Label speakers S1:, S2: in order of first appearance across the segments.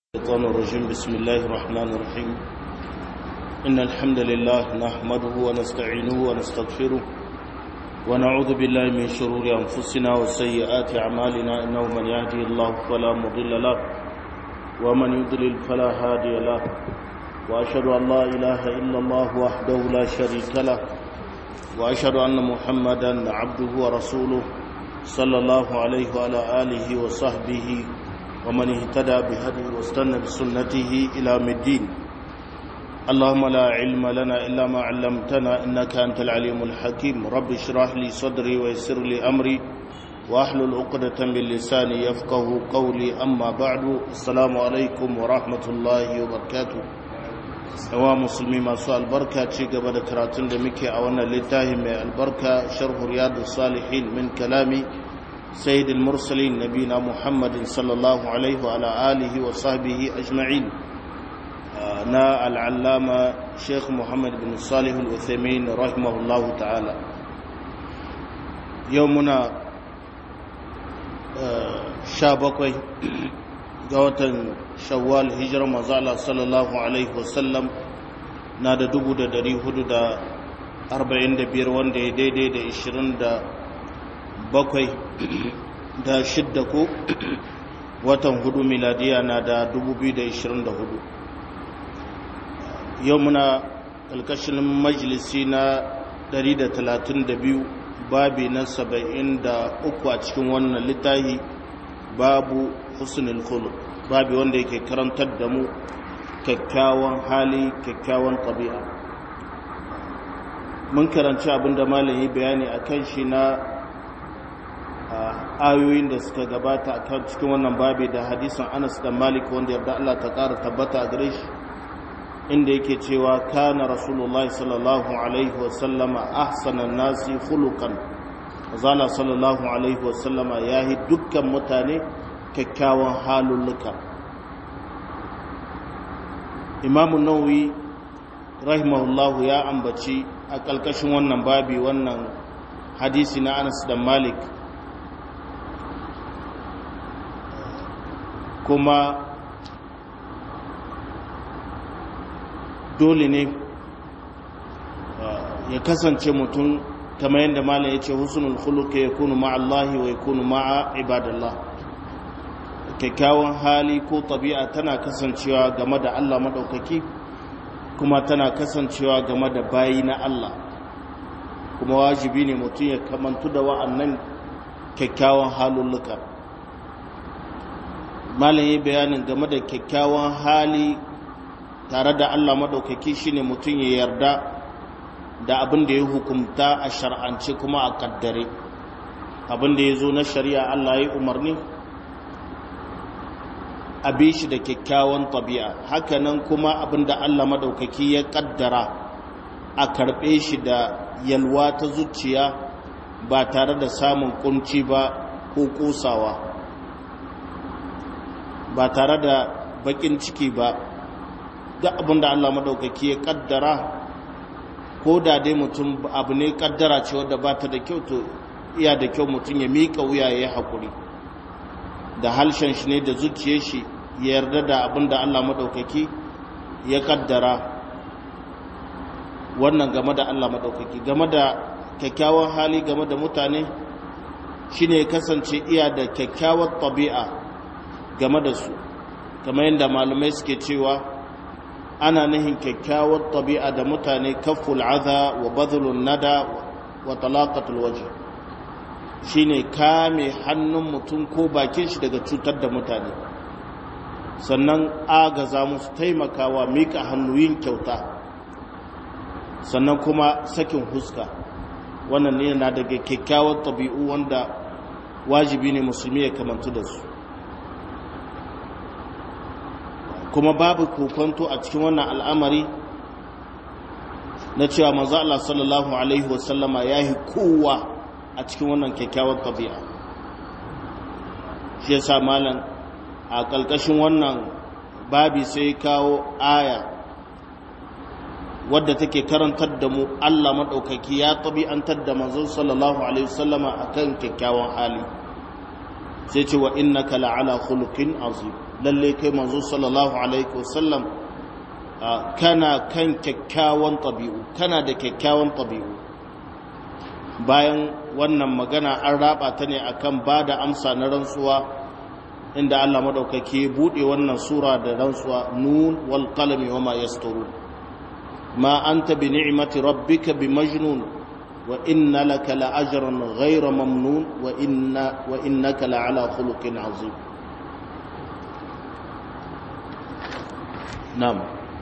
S1: الشيطان الرجيم بسم الله الرحمن الرحيم إن الحمد لله نحمده ونستعينه ونستغفره ونعوذ بالله من شرور أنفسنا وسيئات أعمالنا إنه من يهدي الله فلا مضل له ومن يضلل فلا هادي له وأشهد أن لا إله إلا الله وحده لا شريك له وأشهد أن محمدا عبده ورسوله صلى الله عليه وعلى آله وصحبه ومن اهتدى بهديه واستنى بسنته إلى الدين اللهم لا علم لنا إلا ما علمتنا إنك أنت العليم الحكيم رب اشرح لي صدري ويسر لي أمري واحلل عقدة من لساني يفقه قولي أما بعد السلام عليكم ورحمة الله وبركاته yawa musulmi masu albarka ci gaba da karatun da muke a wannan littafi mai albarka sharhu riyadus salihin min kalami سيد المرسلين نبينا محمد صلى الله عليه وعلى آله وصحبه أجمعين نا العلامة شيخ محمد بن صالح الأثيمين رحمه الله تعالى يومنا شابكوي قوة شوال هجرة مزالة صلى الله عليه وسلم نادى دبو دا دري هدو دا أربعين دا بيروان دا ديدي دا إشرين دا bakwai da shidda ko watan hudu miladiya na da 2024 yau muna ƙalƙashin majalisi na 132 babi na 73 a cikin wannan littafi babu husnul khuluq babi wanda yake karantar da mu kyakkyawan hali kyakkyawan ɗabi'a mun karanci abinda malami bayani a kan shi na ayoyin da suka gabata a kan cikin wannan babi da hadisin anas da malik wanda yarda Allah ta ƙara tabbata a gare shi inda yake cewa kana rasulullah sallallahu alaihi wasallama ahsanan nasi khuluqan zala sallallahu alaihi wasallama yahi dukkan mutane kyakkyawan halulluka imamu nawawi rahimahullahu ya ambaci a ƙalƙashin wannan babi wannan hadisi na anas da malik kuma dole ne ya kasance mutum kamar yadda malam ya ce husnul khuluq ya kunu ma'a Allah wa ya kunu ma'a ibadallah kyakkyawan hali ko tabi'a tana kasancewa game da Allah madaukaki kuma tana kasancewa game da bayi na Allah kuma wajibi ne mutum ya kamantu da wa'annan kyakkyawan halulluka malam yi bayanin game da kyakkyawan hali tare da Allah maɗaukaki shine mutum ya yarda da abin da ya hukumta a shar'ance kuma a kaddare abin da ya zo na shari'a Allah ya umarni a bi shi da kyakkyawan tabi'a hakanan kuma abin da Allah maɗaukaki ya kaddara a karɓe shi da yalwa ta zuciya ba tare da samun kunci ba ko ƙosawa ba tare da bakin ciki ba duk abin da Allah maɗaukaki ya ƙaddara ko da dai mutum abu ne ƙaddara ce wadda ba ta da kyau to iya da kyau mutum ya miƙa wuya ya yi haƙuri da halshen shi ne da zuciya shi ya yarda da abin da Allah maɗaukaki ya ƙaddara wannan game da Allah maɗaukaki game da kyakkyawan hali game da mutane shine ya kasance iya da kyakkyawar tabi'a game da su kamar yadda malamai suke cewa ana nihin kyakkyawar tabi'a da mutane kaful aza wa bazulun nada wa talaqatul waje shine kame hannun mutum ko bakin shi daga cutar da mutane sannan agaza musu taimakawa mika hannu yin kyauta sannan kuma sakin huska wannan ne na daga kyakkyawar tabi'u wanda wajibi ne musulmi ya kamantu da su kuma babu kokonto a cikin wannan al'amari na cewa manzo Allah sallallahu alaihi wasallama yayi kowa a cikin wannan kyakkyawar tabi'a shi yasa malam a kalkashin wannan babi sai kawo aya wadda take karantar da mu Allah madaukaki ya tabi'antar da manzo sallallahu alaihi wasallama akan kyakkyawan hali sai ce wa innaka la'ala khuluqin azim lalle kai manzo sallallahu alaihi wasallam kana kan kyakkyawan tabi'u kana da kyakkyawan tabi'u bayan wannan magana an raba ta ne akan ba da amsa na rantsuwa inda Allah madaukake bude wannan sura da rantsuwa nun wal qalami wama yasturun ma anta bi ni'mati rabbika bi majnun wa inna laka la ajran ghayra mamnun wa inna wa innaka la ala khuluqin azim na'am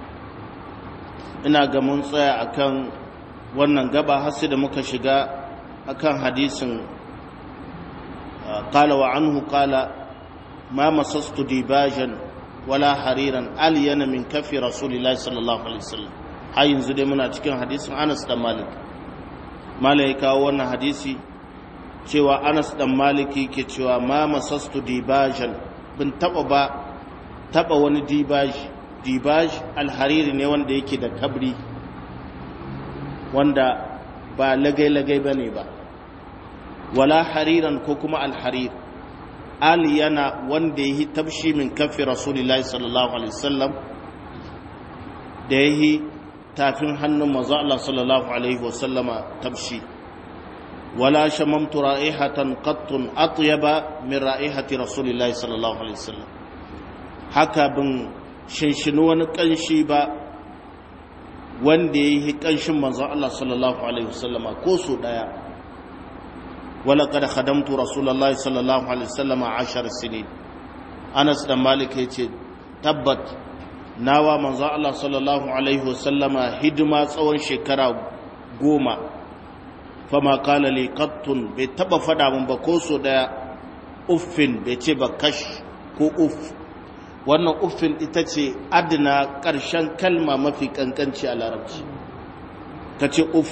S1: ina ga mun tsaya akan wannan gaba har sai da muka shiga akan hadisin qala wa anhu qala ma masastu dibajan wala hariran aliyana min kafi rasulillahi sallallahu alaihi wasallam har yanzu dai muna cikin hadisin Anas dan Malik malai kawo wannan hadisi cewa Anas dan Maliki ke cewa ma masastu dibajan bin taba ba taba wani dibaji dibaj alhariri ne wanda yake da kabri wanda ba lagai-lagai ba ne ba wala hariran ko kuma alharir ali yana wanda ya yi tabshi min kafi rasulullahi sallallahu alaihi wasallam da ya yi tafin hannun maza Allah sallallahu alaihi wasallama tabshi wala shamamtu ra'ihatan qattun atyaba min ra'ihati rasulillahi sallallahu alaihi wasallam haka bin shinshini wani ƙanshi ba wanda ya yi ƙanshin manzon Allah sallallahu Alaihi wasallama ko su ɗaya wala kada khadamtu rasulallah sallallahu Alaihi wasallama ashar sinin anas da malik ya ce tabbat nawa manzon Allah sallallahu Alaihi wasallama hidima tsawon shekara goma fama kala li qattun bai taba fada mun ba ko su ɗaya uffin bai ce ba kash ko uff wannan uffin ita ce adina ƙarshen kalma mafi ƙanƙanci a larabci ka ce uff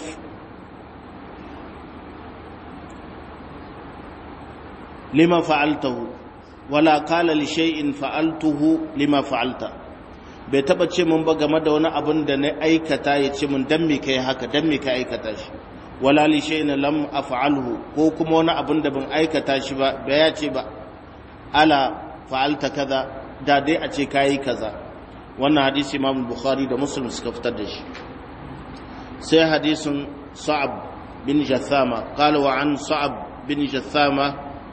S1: lima fa'altahu wala kala li shay'in fa'altuhu lima fa'alta bai taba ce mun ba game da wani abin da na aikata ya ce mun dan me kai haka dan me ka aikata shi wala li shay'in lam af'alhu ko kuma wani abin da ban aikata shi ba bai ya ce ba ala fa'alta kaza da dai a ce kayi kaza wannan hadisi imam bukhari da muslim suka fitar da shi sai hadisin sa'ab bin jathama qala wa an sa'ab bin jathama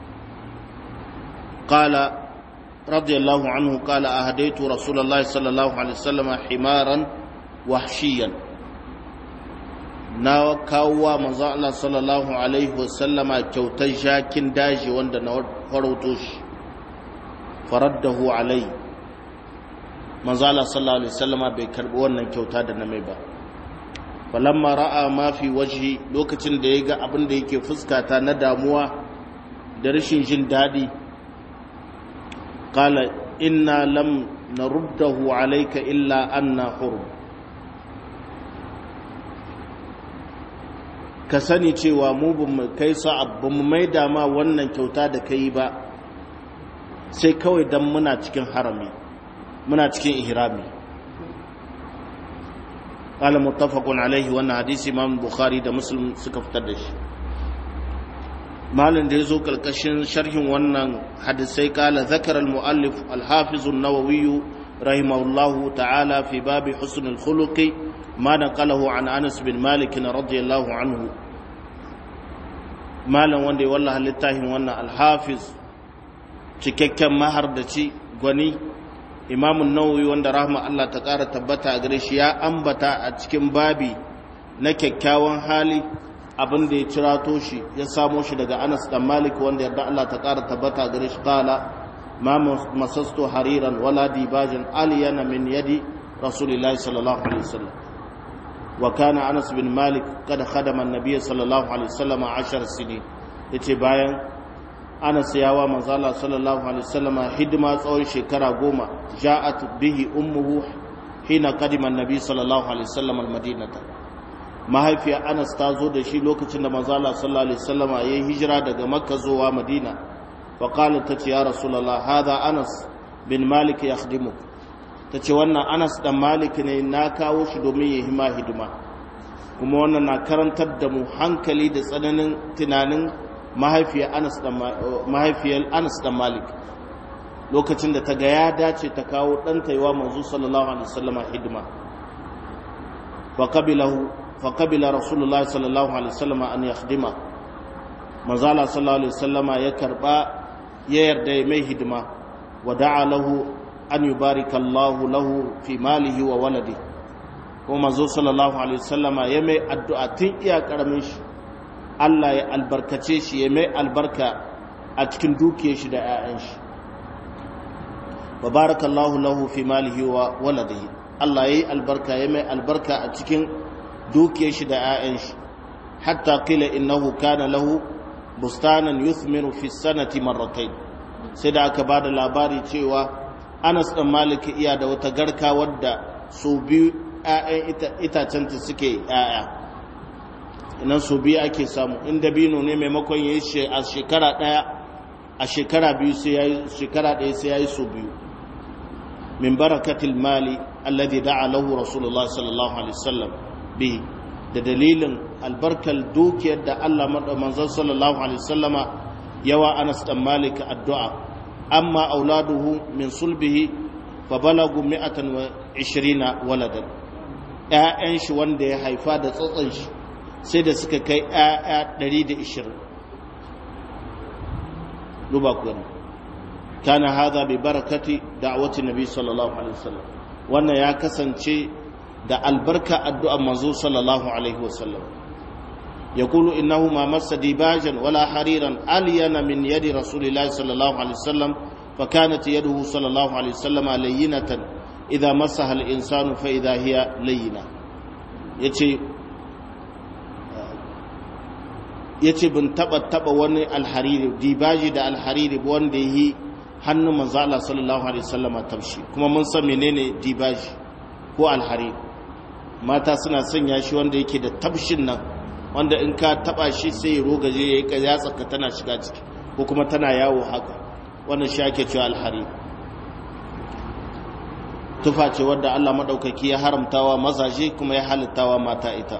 S1: qala radiyallahu anhu qala ahdaytu rasulullah sallallahu alaihi wasallam himaran wahshiyan na kawo manzo Allah sallallahu alaihi wasallama kyautar jakin daji wanda na farauto shi faraddahu alai manzo Allah sallallahu alaihi wasallama bai karbi wannan kyauta da na mai ba falamma ra'a ma fi wajhi lokacin da ya ga abin da yake fuskata na damuwa da rashin jin dadi qala inna lam naruddahu alayka illa anna hurum ka sani cewa mu bamu kai sa'ab bamu maida ma wannan kyauta da kai ba sai kawai dan muna cikin harami muna cikin ihrami qala muttafaqun alaihi wannan hadisi imam bukhari da muslim suka fitar da shi malin da yazo kalkashin sharhin wannan hadisai kala zakara al muallif al hafiz an-nawawi rahimahullahu ta'ala fi babi husn al khuluqi ma naqalahu an anas bin malik radiyallahu anhu malan wanda ya wallaha littafin wannan al hafiz cikakken mahardaci gwani imamun nawawi wanda rahma Allah ta ƙara tabbata a gare shi ya ambata a cikin babi na kyakkyawan hali abin da ya cirato shi ya samo shi daga Anas dan Malik wanda yarda Allah ta ƙara tabbata a gare shi kala ma masastu hariran wala dibajan aliyana min yadi rasulillahi sallallahu alaihi wasallam wa kana Anas bin Malik kada khadama an-nabiy sallallahu alaihi wasallam 10 sinin yace bayan anas yawa manzala sallallahu alaihi wasallama hidima tsawon shekara goma ja'at bihi ummuhu hina qadima annabi sallallahu alaihi wasallam almadinata mahaifiya anas ta zo da shi lokacin da manzala sallallahu alaihi wasallama yayi hijira daga makka zuwa madina fa qalat ta ce ya rasulullah hadha anas bin malik yakhdimuk ta ce wannan anas dan malik ne na kawo shi domin ya hima hidima kuma wannan na karantar da mu hankali da tsananin tunanin mahaifiyar Anas dan Malik lokacin da ta ga ya dace ta kawo ɗanta yi wa manzo sallallahu alaihi wasallama hidima faƙabila rasulullah sallallahu alaihi wasallama an yakhdima manzala sallallahu alaihi wasallama ya karɓa ya yarda ya mai hidima wa da'a lahu an yubarika Allah lahu fi malihi wa waladi kuma manzo sallallahu alaihi wasallama ya mai addu'a tun iya karamin shi Allah ya albarkace shi ya mai albarka a cikin dukiyar shi da 'ya'yan shi wa barakallahu lahu fi malihi wa waladihi Allah yayi albarka ya mai albarka a cikin dukiyar shi da 'ya'yan shi hatta qila innahu kana lahu bustanan yuthmiru fi sanati marratayn sai da aka bada labari cewa Anas dan Malik iya da wata garka wadda su biyu 'ya'yan itacenta suke 'ya'ya nan su biyu ake samu in dabino ne maimakon ya yi a shekara ɗaya a shekara biyu sai ya yi shekara ɗaya sai ya yi su biyu min barakatil mali alladhi da'a lahu rasulullah sallallahu alaihi wasallam bi da dalilin albarkar dukiyar da Allah manzon sallallahu alaihi wasallama yawa Anas dan Malik addu'a amma auladuhu min sulbihi fa balagu 120 waladan ƴaƴan shi wanda ya haifa da tsotson shi sai da suka kai ƴaƴa 120 duba ku gani kana hadha bi barakati da'wati nabi sallallahu alaihi wasallam wannan ya kasance da albarka addu'ar manzo sallallahu alaihi wasallam yaqulu innahu ma massa dibajan wala hariran alyana min yadi rasulillahi sallallahu alaihi wasallam فكانت يده صلى الله عليه وسلم لينة إذا مسها الإنسان فإذا هي لينة يتي yace bin taba taba wani alhariri dibaji da alhariri wanda yi hannun manzo Allah sallallahu alaihi wasallama tafshi kuma mun san menene dibaji ko alhariri mata suna sanya shi wanda yake da tabshin nan wanda in ka taba shi sai ya rogaje yayi ka yatsa ka tana shiga ciki ko kuma tana yawo haka wannan shi ake cewa alhariri tufa ce wadda Allah madaukaki ya haramtawa mazaje kuma ya halittawa mata ita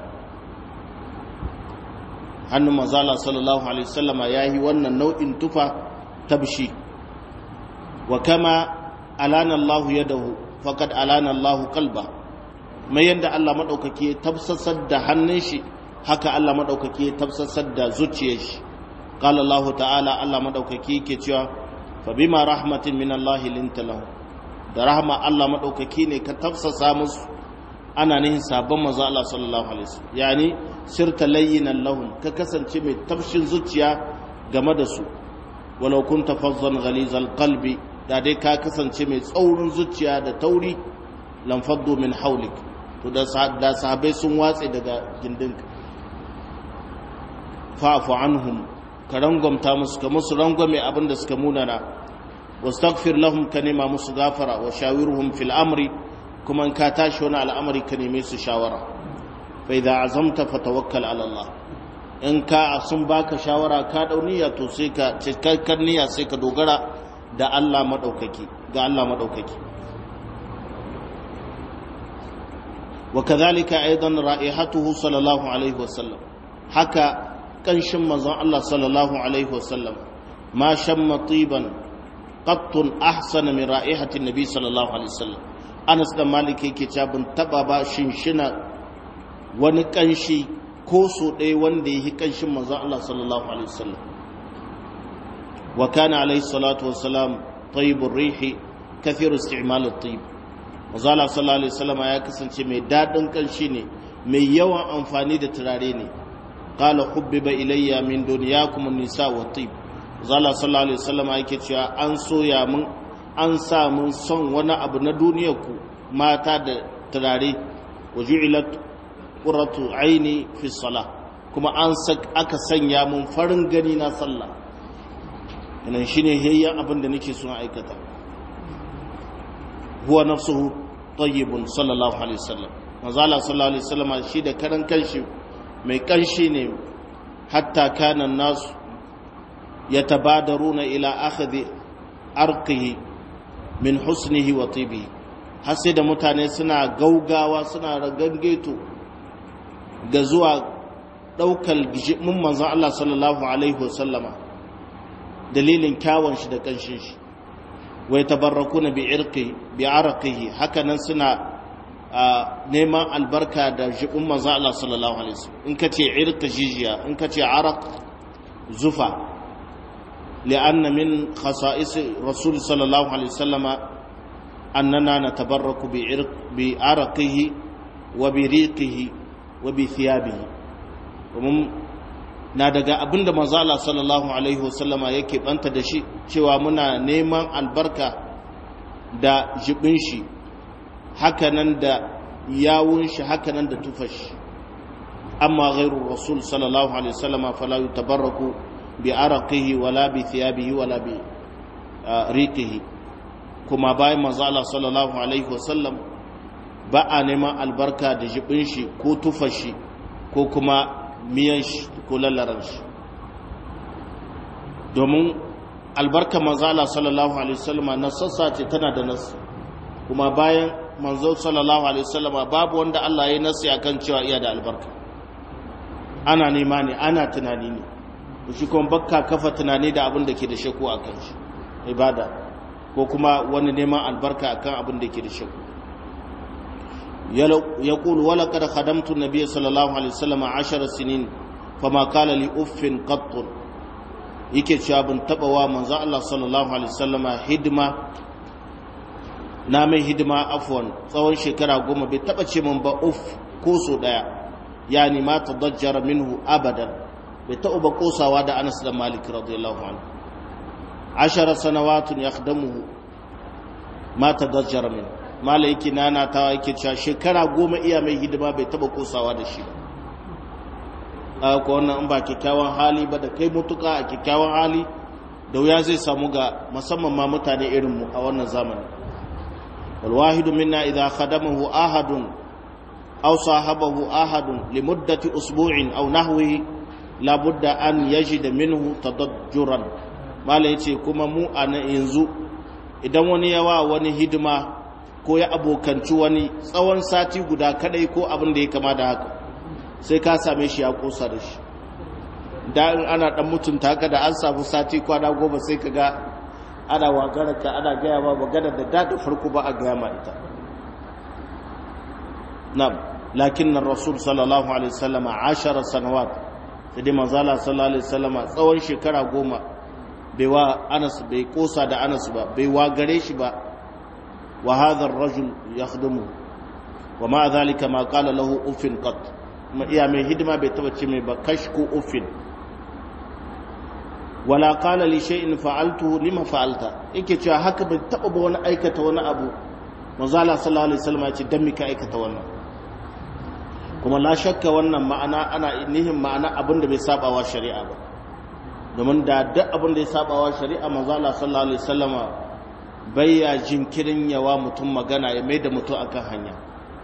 S1: hannun manzala sallallahu alaihi wasallama ya yi wannan nau'in tufa tabshi wa kama alana Allah yadahu faqad alana Allah qalba mai yanda Allah madaukake ya tabsasar da hannun shi haka Allah madaukake ya tabsasar da zuciyar shi qala Allah ta'ala Allah madaukake yake cewa fa bima rahmatin min Allah linta lahu da rahma Allah madaukake ne ka tafsasa musu ana nihin sabon manzo Allah sallallahu alaihi wasallam yani sirta layyinan lahum ka kasance mai tafshin zuciya game da su walau kunta fazzan ghalizal qalbi da dai ka kasance mai tsaurin zuciya da tauri lam faddu min hawlik to da da sahabbai sun watse daga gindinka fa'fu anhum ka rangwamta musu ka musu rangwame abin da suka munana wastaghfir lahum ka nema musu gafara wa shawirhum fil amri kuma in ka tashi wani al'amari ka neme su shawara fa idza azamta fatawakkal ala Allah in ka sun baka shawara ka dau niyya to sai ka cikakkar niyya sai ka dogara da Allah madaukaki ga Allah madaukaki wa kadhalika aidan ra'ihatuhu sallallahu alaihi wasallam haka kanshin manzon Allah sallallahu alaihi wasallam ma shamma tiban qattun ahsana min ra'ihati nabi sallallahu alaihi wasallam Anas da Malik yake cewa ban taba ba shinshina wani kanshi ko so ɗaya wanda ya yi kanshin manzon Allah sallallahu alaihi wasallam wa kana alaihi salatu wassalam tayyibur rihi kathiru isti'mal at-tayyib manzon Allah sallallahu alaihi wasallam ya kasance mai dadin kanshi ne mai yawan amfani da turare ne qala hubbiba ilayya min dunyakum an-nisa wa at-tayyib manzon Allah sallallahu alaihi wasallam yake cewa an soya mun an sa mun son wani abu na duniyarku mata da turare wa ju'ilat qurratu aini fi salah kuma an aka sanya mun farin gani na sallah inan shine hayyan abin da nake so aikata huwa nafsuhu tayyibun sallallahu alaihi wasallam manzo Allah sallallahu alaihi wasallam shi da karan kanshi mai kanshi ne hatta kana nasu yatabadaruna ila akhdhi arqihi min husnihi wa tibihi har sai da mutane suna gaugawa suna ragangeto ga zuwa ɗaukar mun manzan Allah sallallahu alaihi wasallama dalilin kyawun shi da ƙanshin shi wai tabarrakuna bi irqi bi arqihi hakanan suna neman albarka da jibin manzo Allah sallallahu alaihi wasallam in kace irqa jijiya in kace araq zufa li'anna min khasa'is rasul sallallahu alaihi wasallama annana natabarraku bi irq bi arqihi wa bi riqihi wa bi thiyabihi na daga abinda manzo Allah sallallahu alaihi wasallama yake banta da shi cewa muna neman albarka da jibin shi hakanan da yawun shi hakanan da tufashi amma ghairu rasul sallallahu alaihi wasallama fala yutabarraku bi araqihi wala bi thiyabihi wala bi riqihi kuma bayan manzo Allah sallallahu alaihi wasallam ba a neman albarka da jibin shi ko tufashi ko kuma miyan shi ko lallaran shi domin albarka manzala sallallahu alaihi wasallama na sassa ce tana da nasu kuma bayan manzo sallallahu alaihi wasallama babu wanda Allah ya nasi akan cewa iya da albarka ana nema ne ana tunani ne shi kuma bakka kafa tunani da abin da ke da shakku a kan shi ibada ko kuma wani neman albarka akan abin da ke da shakku يقول ولقد خدمت النبي صلى الله عليه وسلم عشر سنين فما قال لي اف قط yake cewa bin taba wa manzo Allah sallallahu alaihi wasallama hidima na mai hidima afwan tsawon shekara goma bai taba ce min ba uff ko so daya yani ma tadajjara minhu abadan bai taba ba kosawa da Anas da Malik radiyallahu anhu ashara sanawatun yakhdamuhu ma tadajjara minhu mala yake nana ta yake cewa shekara goma iya mai hidima bai taba kosawa da shi ba ko wannan in ba kyakkyawan hali ba da kai mutuka a kyakkyawan hali da wuya zai samu ga musamman ma mutane irin mu a wannan zamani wal wahidu minna idha khadamahu ahadun aw sahabahu ahadun li muddati usbu'in aw nahwihi la budda an yajida minhu tadajjuran mala yace kuma mu a yanzu idan wani yawa wani hidima ko ya abokanci wani tsawon sati guda kadai ko abin da ya kama da haka sai ka same shi ya kosa da shi da in ana dan mutunta ka da an samu sati kwana goma sai ka ga ana wagarar ka ana gaya ma magana da da da farko ba a gaya ma ita nam lakin nan rasul sallallahu alaihi wasallama ashara sanawat sai dai manzala sallallahu alaihi wasallama tsawon shekara goma bai wa anas bai kosa da anas ba bai wagare shi ba وهذا الرجل يخدمه ومع ذلك ما قال له اف قط يا mai hidima bai taba ce mai ba kashku uffin wala qala li shay'in fa'altuhu lima fa'alta yake cewa haka bai taba ba wani aikata wani abu manzo Allah sallallahu alaihi wasallam ya ce dan mika aikata wannan kuma la shakka wannan ma'ana ana nihin ma'ana abin da bai sabawa shari'a ba domin da duk abin da ya sabawa shari'a manzo Allah sallallahu alaihi wasallama bayya jinkirin yawa mutum magana ya mai da mutum akan hanya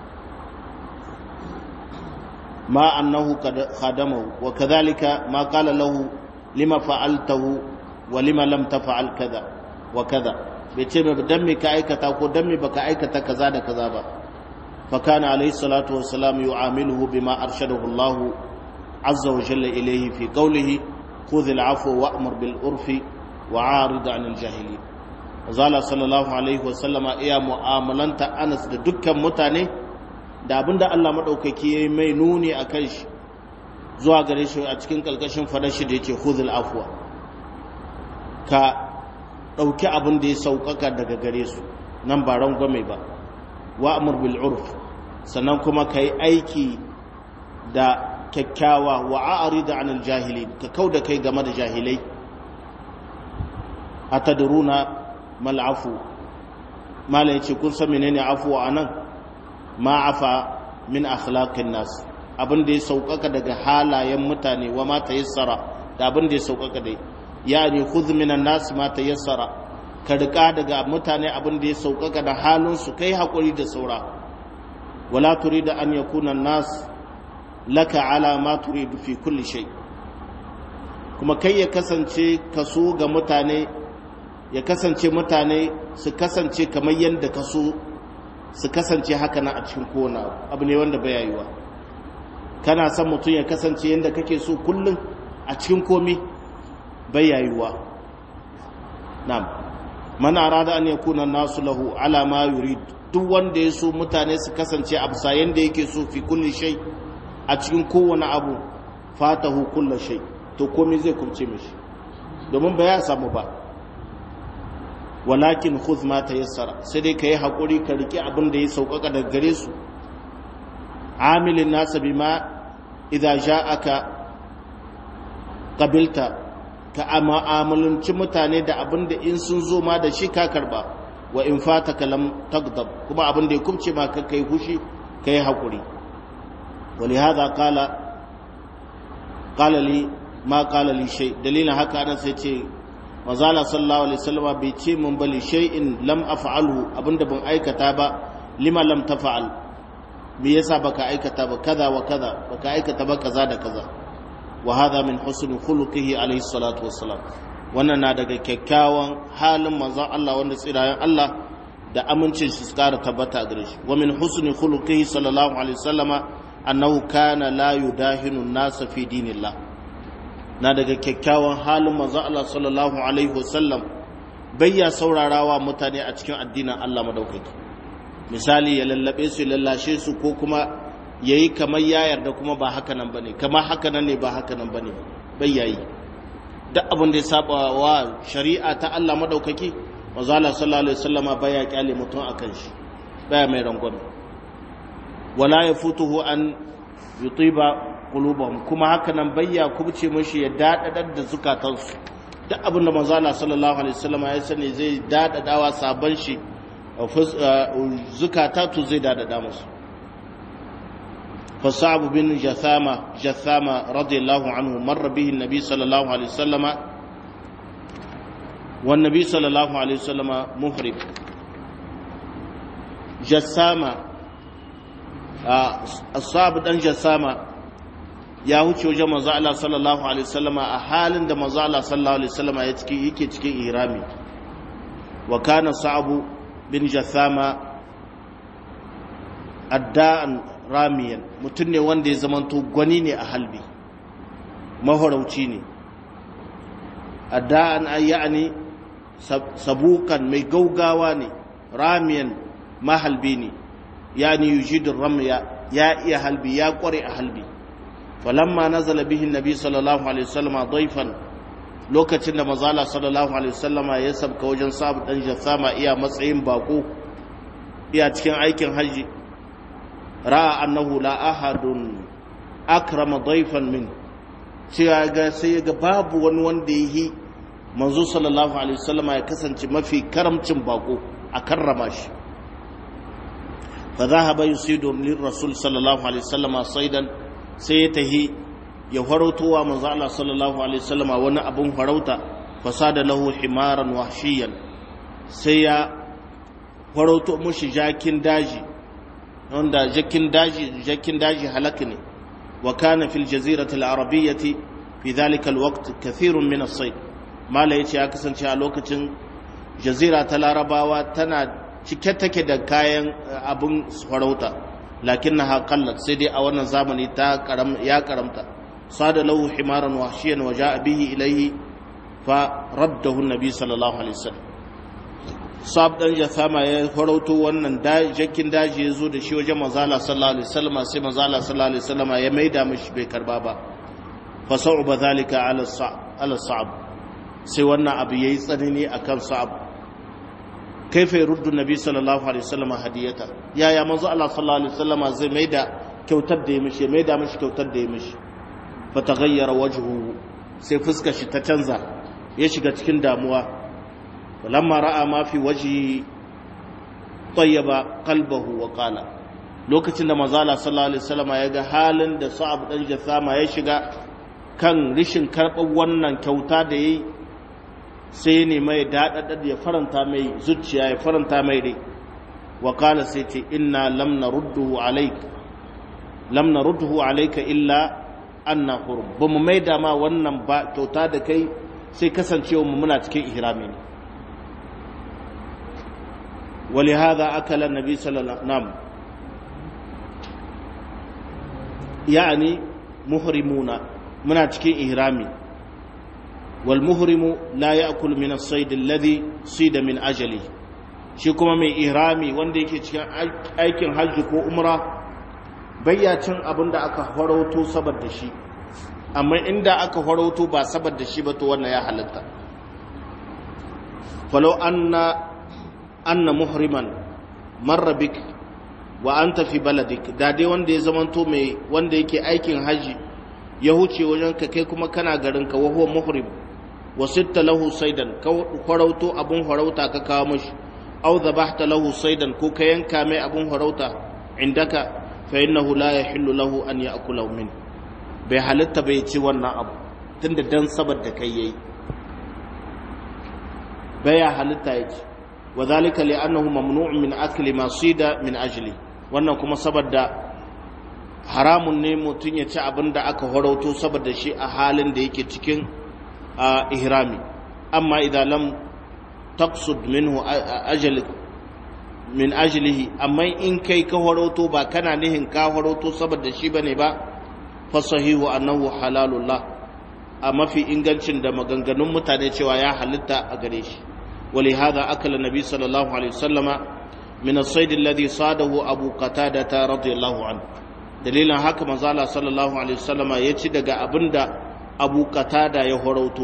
S1: ma annahu khadamahu wa kadhalika ma qala lahu lima fa'altahu wa lima lam taf'al kaza wa kaza bai ce mai dan me ka aikata ko dan me baka aikata kaza da kaza ba fa kana alayhi salatu wassalam yu'amiluhu bima arshadahu Allah azza wa jalla ilayhi fi qawlihi khudh al-'afwa wa'mur bil urfi wa'arid 'anil jahilin Azala sallallahu Alaihi wasallama iya mu'amalanta Anas da dukkan mutane da abinda Allah maɗaukaki ya yi mai nuni a kan shi zuwa gare shi a cikin ƙarƙashin fadar shi da yake huzul afuwa ka ɗauki abin da ya sauƙaƙa daga gare su nan ba rangwame ba wa amur bil urf sannan kuma ka yi aiki da kyakkyawa wa a'ari da anil jahili ka kau da kai game da jahilai atadruna mal'afu mala yace kun san menene afuwa anan ma afa min akhlaqin nas abin da ya saukaka daga halayen mutane wa ma tayassara da abin da ya saukaka dai yani khudh minan nas ma tayassara ka rika daga mutane abin da ya saukaka da halin su kai hakuri da saura wala turida an yakuna nas laka ala ma turidu fi kulli shay kuma kai ya kasance kaso ga mutane ya kasance mutane su kasance kamar yadda ka so su kasance haka na a cikin kowane abu ne wanda bai yiwa kana son mutum ya kasance yadda kake so kullum a cikin komi bai yiwa na'am man arada an yakuna nasu lahu ala ma yurid duk wanda ya so mutane su kasance a bisa yanda yake so fi kulli shay a cikin kowane abu fatahu kullu shay to komai zai kubce mishi domin ba ya samu ba walakin khudh ma tayassara sai dai kai hakuri ka riki abin da ya sauƙaƙa daga gare su amilin nasa bima idza ja'aka qabilta ka mu'amalanci mutane da abin da in sun zo ma da shi ka karba wa in fataka lam tagdab kuma abin da ya kubce ma ka kai hushi kai hakuri ولهذا قال قال لي ما قال لي شيء دليل haka ana sai ce mazala sallallahu alaihi wasallam bai ce mun bali shay'in lam af'alhu abinda ban aikata ba lima lam tafa'al me yasa baka aikata ba kaza wa kaza baka aikata ba kaza da kaza wa hadha min husni khuluqihi alaihi salatu wassalam wannan na daga kyakkyawan halin manzon Allah wanda tsirayen Allah da amincin shi kara tabbata gare shi wa min husni khuluqihi sallallahu alaihi wasallama annahu kana la yudahinu an-nas fi dinillah na daga kyakkyawan halin manzon Allah sallallahu alaihi wasallam bayya saurarawa mutane a cikin addinin Allah madaukaki misali ya lallabe su lallashe su ko kuma yayi kamar ya yarda kuma ba haka nan bane kamar haka nan ne ba haka nan bane bayyayi duk abin da ya saba wa shari'a ta Allah madaukaki manzo Allah sallallahu alaihi wasallama baya kyale mutum akan shi baya mai rangwame wala yafutuhu an yutiba qulubahum kuma haka nan bayya kubce mishi ya dadadar da zukatansu duk abin da manzo Allah sallallahu alaihi wasallama ya sani zai dadadawa sabon shi zukata to zai dadada musu فصعب بن جثامة جثامة رضي الله عنه مر به النبي صلى الله عليه وسلم والنبي صلى الله عليه وسلم محرم جثامة الصعب بن جثامة ya wuce wajen manzo Allah sallallahu alaihi wasallam a halin da manzo Allah sallallahu alaihi wasallam ya ciki yake cikin ihrami wa kana sa'bu bin jathama adda'an ramiyan mutum ne wanda ya zamanto gwani ne a halbi mahorauci ne adda'an ayyani sabukan mai gaugawa ne ramiyan mahalbi ne yani yujidin ramya ya iya halbi ya kware a halbi falamma nazala bihi nabi sallallahu alaihi wasallam daifan lokacin da mazala sallallahu alaihi wasallam ya sabka wajen sabu dan jassama iya matsayin bako iya cikin aikin haji ra'a annahu la ahadun akrama daifan min cewa ga sai ga babu wani wanda yi manzo sallallahu alaihi wasallam ya kasance mafi karamcin bako a karrama shi fa dhahaba yusidu lir rasul sallallahu alaihi wasallam saidan sai ya tahi ya farautowa manzo Allah sallallahu alaihi wasallam wani abun farauta fasada lahu himaran wahshiyan sai ya farauto mushi jakin daji wanda jakin daji jakin daji halaka ne wa kana fil jazirati al arabiyyati fi dhalika al waqt kathirun min as sayd mala yace ya kasance a lokacin jazira ta larabawa tana cike take da kayan abun farauta lakinnaha qallat sai dai a wannan zamani ta karam ya karamta sada lahu himaran wahshiyan wa jaa bihi ilayhi fa raddahu an-nabi sallallahu alaihi wasallam sab dan jasama ya farauto wannan jakin daji ya zo da shi wajen manzala sallallahu alaihi wasallam sai manzala sallallahu alaihi wasallam ya maida mishi bai karba ba fa sa'uba zalika ala ala sa'ab sai wannan abu yayi tsanani akan sa'ab kaifa yuruddu nabi sallallahu alaihi wasallam hadiyata ya ya manzo Allah sallallahu alaihi wasallam zai maida kyautar da ya mishi maida mishi kyautar da ya mishi fa taghayyara wajhuhu sai fuskar shi ta canza ya shiga cikin damuwa ولما راى ما في وجهه طيب قلبه وقال lokacin da manzala sallallahu alaihi wasallam ya ga halin da sa'ab dan jassama ya shiga kan rishin karɓar wannan kyauta da yayi sai ne mai dadada ya faranta mai zuciya ya faranta mai rai wa qala sai ce inna lam narudduhu alayk lam narudduhu alayka illa anna hurum bamu mai da ma wannan ba kyauta da kai sai kasancewa mu muna cikin ihrami ne ولهذا أكل النبي صلى الله عليه وسلم يعني محرمون من cikin ihrami wal muhrimu la ya'kul min as-sayd alladhi sida min ajali shi kuma mai ihrami wanda yake cikin aikin hajji ko umra bayyacin abin da aka farauto saboda shi amma inda aka farauto ba saboda shi ba to wannan ya halatta falau anna anna muhriman marra bik wa anta fi baladik da dai wanda ya zamanto mai wanda yake aikin haji ya huce wajen ka kai kuma kana garin ka wa huwa muhrim wa sitta lahu saidan ka farauto abun farauta ka kawo mashi aw dhabahta lahu saidan ko ka yanka mai abun farauta indaka fa innahu la yahillu lahu an ya'kula min bai halitta bai ci wannan abu tunda dan saboda kai yayi baya halitta yake wa zalika li annahu mamnu'un min akli ma sida min ajli wannan kuma saboda haramun ne mutum ya ci abin da aka horauto saboda shi a halin da yake cikin ihrami amma idan lam taqsud minhu ajali min ajlihi amma in kai ka horauto ba kana nihin ka horauto saboda shi bane ba fa sahihu annahu halalullah a mafi ingancin da maganganun mutane cewa ya halitta a gare shi ولهذا أكل النبي صلى الله عليه وسلم من الصيد الذي صاده أبو قتادة رضي الله عنه دليلا هكا مزالة صلى الله عليه وسلم يتدق أبند أبو قتادة يهروتو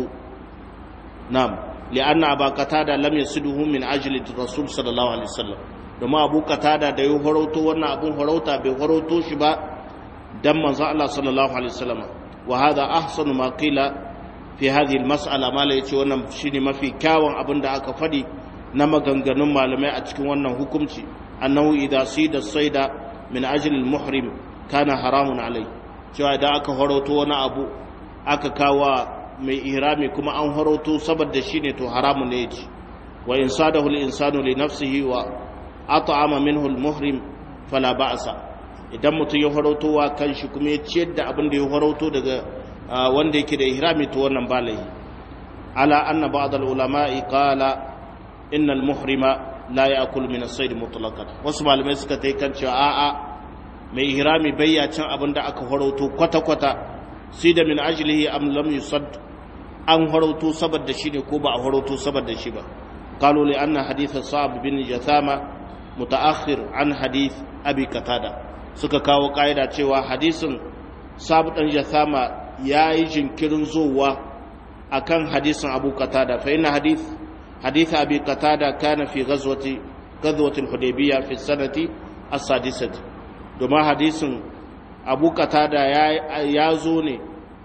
S1: نعم لأن أبا قتادة لم يسده من أجل الرسول صلى الله عليه وسلم domin abu katada da ya horauto wannan abun horauta bai horauto shi ba dan manzo Allah sallallahu alaihi wasallam wa hadha ahsanu ma qila fi hadhihi almas'ala mala yace wannan shine mafi kyawun abin da aka fadi na maganganun malamai a cikin wannan hukunci annahu idza sida saida min ajli almuhrim kana haramun alai cewa idan aka horoto wani abu aka kawa mai ihrami kuma an horoto saboda shine to haramun ne yace wa in sadahu al-insanu li nafsihi wa at'ama minhu almuhrim fala ba'sa idan mutum ya horoto wa kanshi kuma ya ciyar da abin da ya horoto daga wanda yake da ihrami to wannan ba laihi ala anna ba'd al ulama'i qala inna al muhrima la ya'kul min as-sayd mutlaqan wasu malamai suka tai kan cewa a'a mai ihrami bai ya cin abin da aka farauto kwata kwata sai da min ajlihi am lam yusad an farauto saboda shi ne ko ba a farauto saboda shi ba qalu li anna hadith sa'ab bin jathama mutaakhir an hadith abi qatada suka kawo kaida cewa hadisin sa'ab dan jathama ya yi jinkirin zowa a kan hadisin abu katada fa ina hadith hadith abi katada kana fi ghazwati ghazwatil hudaybiyya fi sanati as-sadisati domin hadisin abu katada ya ya zo ne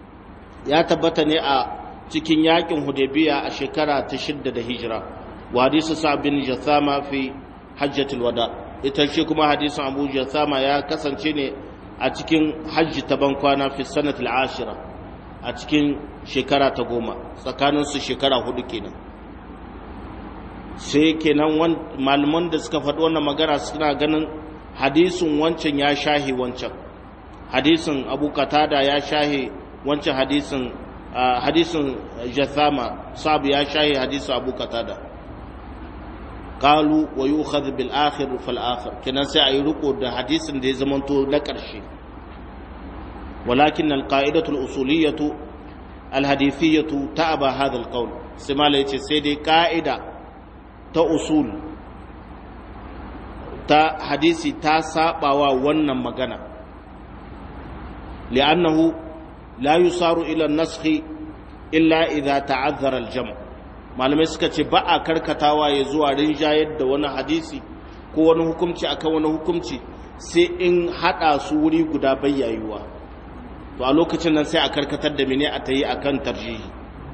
S1: ya tabbata ne a cikin yakin hudaybiyya a shekara ta shidda da hijira wa hadisu sa'ab bin jathama fi hajjatul wada ita ce kuma hadisin abu jathama ya kasance ne a cikin hajji ta bankwana fi sanatul ashira a cikin shekara ta goma tsakaninsu shekara hudu kenan sai kenan malaman da suka faɗi wannan magana suna ganin hadisin wancan ya shahi wancan hadisin abu katada ya shahi wancan hadisin hadisin jathama sabu ya shahi hadisin abu katada qalu wa yu'khadh bil akhir fal akhir kenan sai ayi riko da hadisin da ya zamanto na ƙarshe walakin al qa'idatu al usuliyatu al hadithiyatu ta'aba hadha al qawl sai mala yace sai dai ka'ida ta usul ta hadisi ta sabawa wannan magana li'annahu la yusaru ila an-nasakh illa idha ta'azzara al-jam' malamai suka ce ba a karkatawa ya zuwa rinjayar da wani hadisi ko wani hukumci akan wani hukumci sai in hada su wuri guda bayyayuwa to a lokacin nan sai a karkatar da mene a ta yi akan tarjihi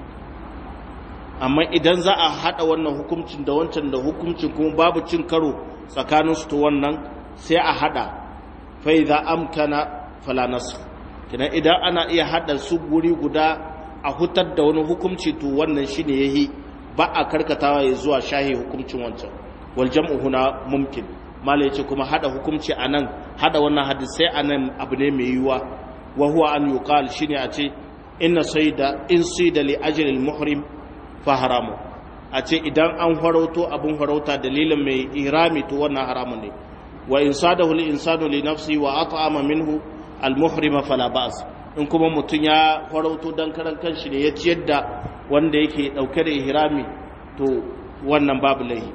S1: amma idan za a hada wannan hukumcin da wancan da hukumcin kuma babu cin karo tsakanin su to wannan sai a hada fa idza amkana fala nasr kina idan ana iya hada su wuri guda a hutar da wani hukumci to wannan shine yahi ba a karkatawa ya zuwa shahi hukumcin wancan wal jam'u huna mumkin mala yace kuma hada hukumci anan hada wannan hadisai anan abu ne mai yiwuwa wa huwa an yuqal shine a ce inna sayda in sayda li ajli al muhrim fa haramu a ce idan an farauto abun farauta dalilin mai ihrami to wannan haramun ne wa in sadahu li insanu li nafsi wa at'ama minhu al muhrima fala ba's in kuma mutum ya farauto dan karan kanshi ne ya ciyar da wanda yake dauke da ihrami to wannan babu laihi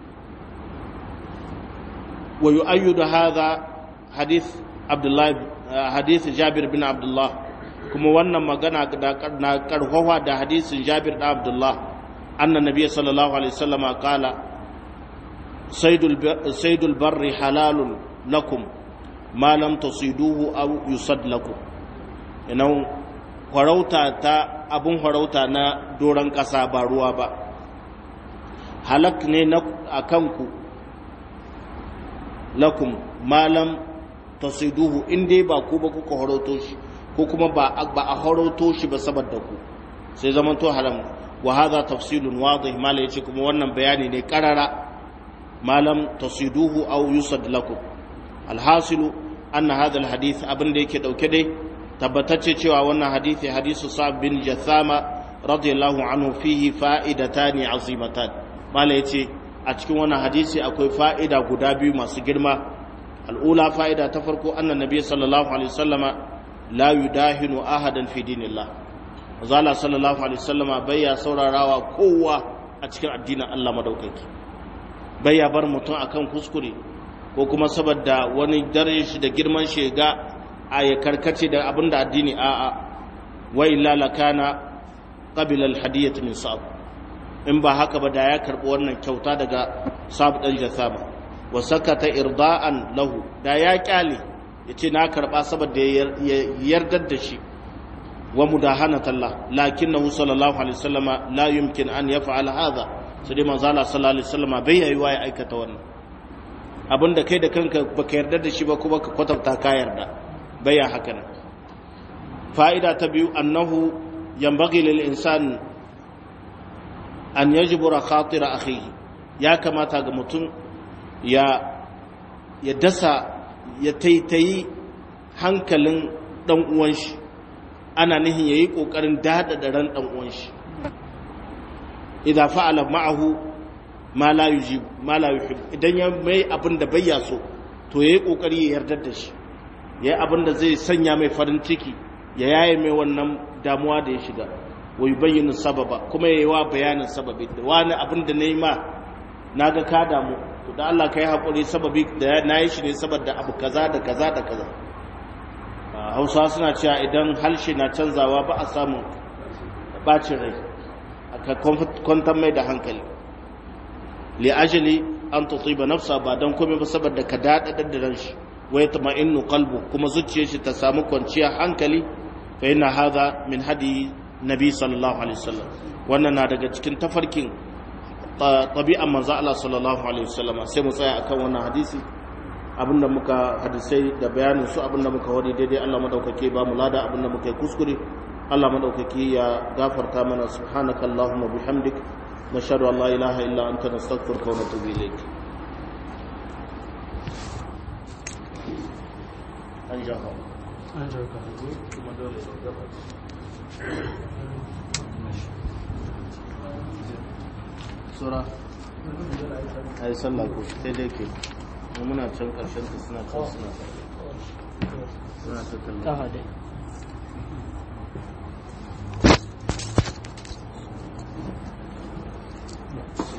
S1: wa yu'ayyidu hadha hadith abdullah hadith jabir bin abdullah kuma wannan magana na karfafa da hadisin jabir da abdullah anna nabiyyi sallallahu alaihi wasallam qala saydul saydul barri halalun lakum ma lam tasiduhu aw yusad lakum ina farauta ta abun farauta na doron ƙasa ba ruwa ba halak ne na a kanku lakum malam tasiduhu in dai ba ku ba kuka farauto shi ko kuma ba a farauto shi ba saboda ku sai zaman to haram wa hadha tafsilun wadih mala yace kuma wannan bayani ne karara malam tasiduhu aw yusad lakum alhasilu anna hadha alhadith abin da yake dauke dai tabbatacce cewa wannan hadisi hadisu sa'ad bin jathama radiyallahu anhu fihi fa'idatani azimatan mala yace a cikin wannan hadisi akwai fa'ida guda biyu masu girma al'ula fa'ida ta farko annan nabi sallallahu alaihi wasallama la yudahinu ahadan fi dinillah zala sallallahu alaihi wasallama bayya saurarawa kowa a cikin addinin Allah madaukaki bayya bar mutum akan kuskure ko kuma saboda wani dare shi da girman shi ga a ya karkace da abin da addini a a wa illa lakana qabila alhadiyatu min sa'ab in ba haka ba da ya karbi wannan kyauta daga sa'ab dan jasama wa sakata irda'an lahu da ya kyale yace na karba saboda ya yardar da shi wa mudahanatan Allah lakinnahu sallallahu alaihi wasallama la yumkin an yaf'al hadha sai dai manzo Allah sallallahu alaihi wasallama bai yayi ya aikata wannan abinda kai da kanka baka yarda da shi ba kuma ka kwatanta ka yarda baya haka nan fa'ida ta biyu annahu yambagi lil insan an yajbura khatira akhihi ya kamata ga mutum ya ya dasa ya taitayi hankalin dan uwan shi ana nihin yayi kokarin dada da ran dan uwan shi idza fa'ala ma'ahu ma la yujib ma la yuhib idan ya mai abin da bayya so to yayi kokari ya yarda da shi ya yi abin da zai sanya mai farin ciki ya yaye mai wannan damuwa da ya shiga wa yi bayyana sababa kuma ya yi wa bayanin sababi da wani abin da na yi ma na ga ka damu to da Allah ka yi haƙuri sababi da na yi shi ne saboda abu kaza da kaza da kaza hausa suna cewa idan halshe na canzawa ba a samun bacin rai aka kwantar mai da hankali li ajali an tutiba nafsa ba don komai ba saboda ka daɗaɗar da ran shi wa yatma'innu qalbu kuma zuciyar shi ta samu kwanciyar hankali fa inna hadha min hadi nabi sallallahu alaihi wasallam wannan na daga cikin tafarkin tabi'an manzo Allah sallallahu alaihi wasallam sai mu tsaya akan wannan hadisi abinda muka hadisai da bayanin su abinda muka wadi daidai Allah madaukake ba mu lada abinda muka yi kuskure Allah madaukake ya gafarta mana subhanakallahumma bihamdik nashhadu an la ilaha illa anta nastaghfiruka wa natubu ilayk an jaha
S2: an jarka
S1: kuma dole ya gaba sura a yi sallah ko sai dai ke mu muna can karshen ta suna can suna suna ta kallon
S2: kafa dai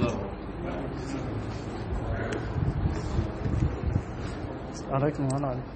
S2: alaikum wa